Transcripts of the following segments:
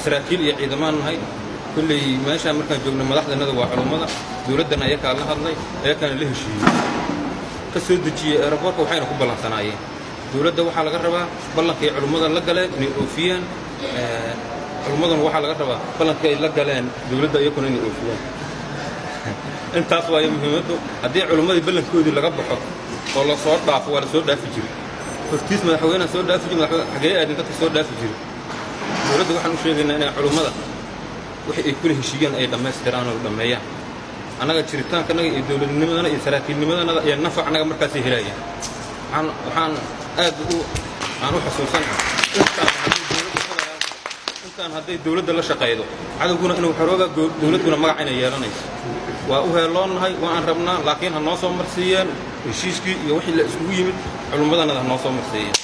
saraakiil iyo ciidamaan nahay kulley meeshaan markaan joogno madaxdanada waa culummada dowladdan ayakaa la hadlay ayakaana la heshiiyey ka soo dejiyey eeraboorka waxayna ku ballansanaayeen dowladda waxaa laga rabaa ballankay culummada la galeen inay oofiyaan culummaduna waxaa laga rabaa ballankay la galeen dowladda iyakuna inay oofiyaan intaas waayo muhiimaddu haddii culummadii ballankoodii laga baxo oo la soo dhaafo waa la soo dhaafi jiray hortiis madaxweynaha soo dhaafi jiri madaxweyne xagee aadin dadka soo dhaafi jiray dowladda waxaan u sheegaynaa inay culummada wixii ay kula heshiiyeen ay dhammaystiraan oo dhammeeyaan annaga jiritaankanaga iyo dowladnimadana iyo saraakiilnimadanada iyo nafac annaga markaasay helayaan waxaan waxaan aad u aan u xusuusanahay intaan haddii dowladda intaan hadday dowladda la shaqaydo cadowguna inuu xorooga dowladduna magac inay yeelanayso waa u heeloonnahay waan rabnaa laakiin ha noo soo marsiiyeen heshiiskii iyo wixii la iskugu yimid culummadanada ha noo soo marsiiyeen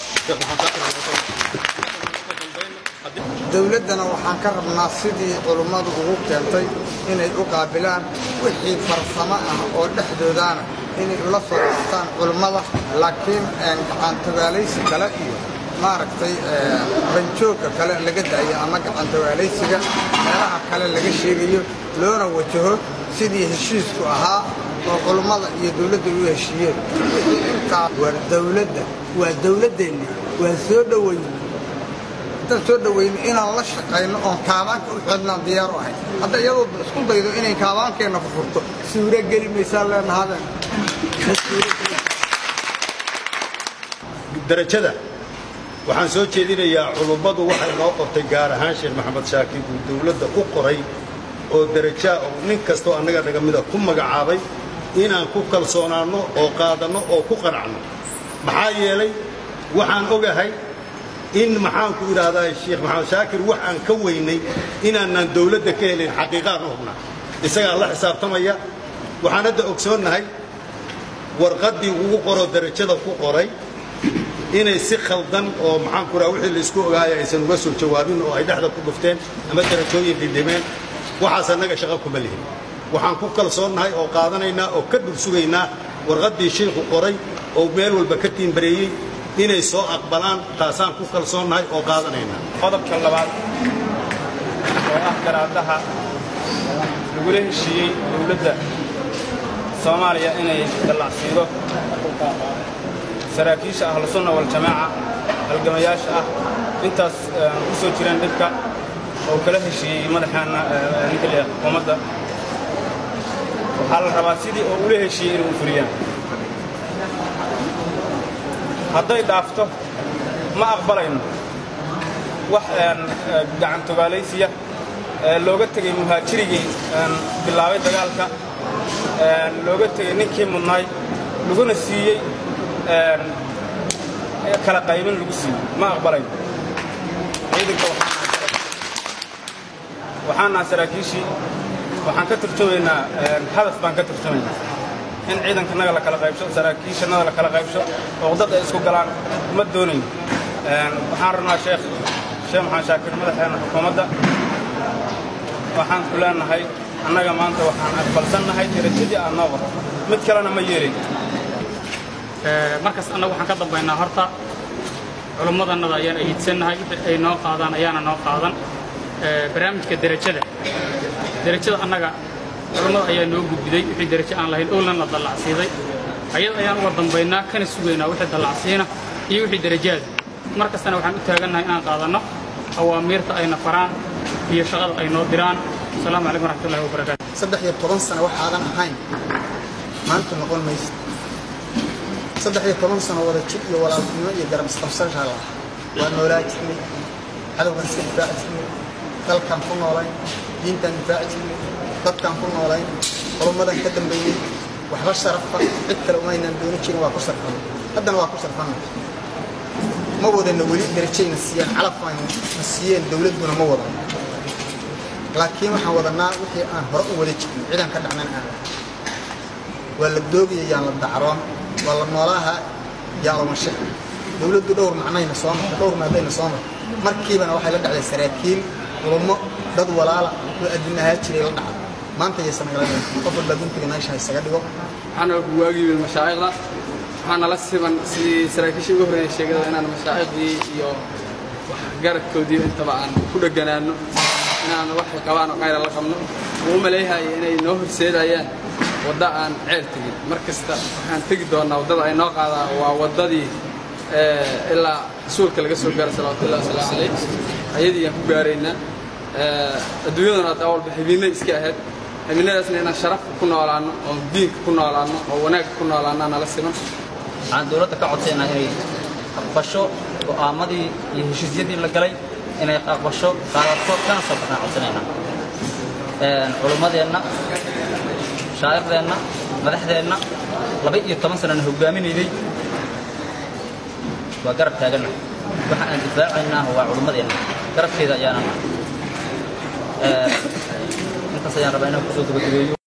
dowladdana waxaan ka rabnaa sidii culummadu ugu keentay inay u qaabilaan wixii farsamo ah oo dhexdoodaana inay ula soo dhastaan culummada laakiin gacantagaalaysi kale iyo maaragtay banjoogga kale laga daayo ama gacantagaalaysiga meelaha kale laga sheegayo loona wajaho sidii heshiisku ahaa oo culummada iyo dowladda u heshiiyeen wixii intaa waa dowladda waa dowladdeenni waa soo dhoweyn intaan soo dhoweyno inaan la shaqayno oon kaabaanka u xidhnaan diyaaru ahay hadda iyadoo isku daydo inay kaabaankeenna furfurto suuro geli maysaa leenahaden darajada waxaan soo jeedinayaa culummadu waxay noo qortay gaar ahaan sheekh maxamed shaakir uu dowladda u qoray oo darajaa oo nin kastoo annaga naga mida ku magacaabay inaan ku kalsoonaanno oo qaadanno oo ku qanacno maxaa yeelay waxaan ogahay in maxaanku idhaahdaa sheekh maxamed shaakir wax aan ka weynay inaanaan dowladda ka helin xaqiiqaan u hubnaa isagaa la xisaabtamaya waxaan hadda ogsoonnahay warqaddii ugu qoro darajada ku qoray inay si khaldan oo maxaanku idhaha wixii laisku ogaaya aysan uga soo jawaabin oo ay dhexda ku dhufteen ama darajooyin dhidhimeen waxaas annaga shaqo kuma lihin waxaan ku kalsoonnahay oo qaadanaynaa oo ka dhul sugaynaa warqaddii shiikhu qoray oo meel walba ka tiimbareeyey inay soo aqbalaan taasaan ku kalsoonnahay oo qaadanaynaa qodobka labaad oo ah garaadaha lagula heshiiyey dowladda soomaaliya inay dallacsiido saraakiisha ahlusunna waljamaaca halgamayaasha ah intaas ku soo jireen dhibka oo kala heshiiyey madaxaana ninka liya xukuumadda waxaa la rabaa sidii oo ula heshiiyey inay u fuliyaan hadday dhaafto ma aqbalayno wax gacantogaalaysiya looga tegey muhaajirigii bilaabay dagaalka looga tegey ninkii mudnaay laguna siiyey kala qaybin lagu siiyey ma aqbalayno ciidanka waxaan naha saraakiishii waxaan ka turjumaynaa hadaf baan ka turjumaynaa in ciidankanaga la kala qaybsho saraakiishanada la kala qaybsho oo dad ay isku galaan ma doonayn waxaan rabnaa sheekh sheekh maxamed shaakir madaxeena xukuumadda waxaan ku leenahay annaga maanta waxaan aqbalsannahay darajadii aad noo qorto mid kalena ma yeelin markas annagu waxaan ka dambaynaa horta culummadannada ayaan ayiidsannahay ay noo qaadaan ayaana noo qaadan barnaamijka derajada derajada annaga culummada ayaa noo gudbiday wixii derajo aan lahayn owlan la dallacsiiday ayada ayaan uga dambaynaa kana sugaynaa wixii dallacsiina iyo wixii derajaada mar kastana waxaan u taagannahay inaan qaadanno awaamiirta ayna faraan iyo shaqada ay noo diraan asalaamu calaykum waraxmatullahi wabarakaatu saddex iyo toban sano waxaadan ahayn maanta noqon maysa saddex iyo toban sano wada jir iyo walaaltinimo iyo garab isqabsashaa laha waa noolaa jirnay cadowgan iska difaaci jirnay dalkaan ku noolayn diintaan difaaci jirnay dadkaan ku noolayn culummadan ka dambeeyey waxba sharafa cid kale umaynaan dooni jirin waa ku sarfana haddana waa ku sarfana ma wadana weli darajayna siiyaan calafayna na siiyeen dowladduna ma wadan laakiin waxaan wadanaa wixii aan hore u wada jirnay cidaan ka dhacnan aan waa la doogaya yaan la dacroon waa la noolaaha yaan lama shaq dowladdu dhowr macnayna soo marta dhowr maadayna soo marta markiibana waxay la dhacday saraakiil culummo dad walaala oo adduunahaa jiray la dhacday maanta yaysan nagala dhicin qof walbaa guntiga meesha isaga dhigo waxaana waagiibay mashaa'iqda waxaana la siban sidii saraakiishii ugu horreeyay sheegada inaan mashaa'iqdii iyo garadkoodii intaba aan ku dheganaano inaan waxay qabaan oo khayra la qabno uu u maleeyahaya inay noo horseedayaan wadda aan ceel tegin mar kasta waxaan tegi doonnaa waddada ay noo qaadaan waa waddadii ilaa rasuulka laga soo gaara salawatullahi wasalaamu calayh ayadii aan ku gaaraynaa adduunyaduna hadda walba xibinay iska ahayd xibinadaasna inaan sharaf ku noolaanno oo diinka ku noolaanno oo wanaagga ku noolaannaa nala siman waxaan dowladda ka codsaynaa inay aqbasho go'aamadii iyo heshiisyadii la galay inay aqbasho qaadato kana soo baxnaan codsanaynaa culummadeenna shaa'irdeenna madaxdeenna laba iyo toban sanana hoggaaminaynay waa garab taaganna waxa aan difaacaynaa waa culummadeenna garabkeeda ayaana intaas ayaan rabaa inaan kusoo gabagabeeyo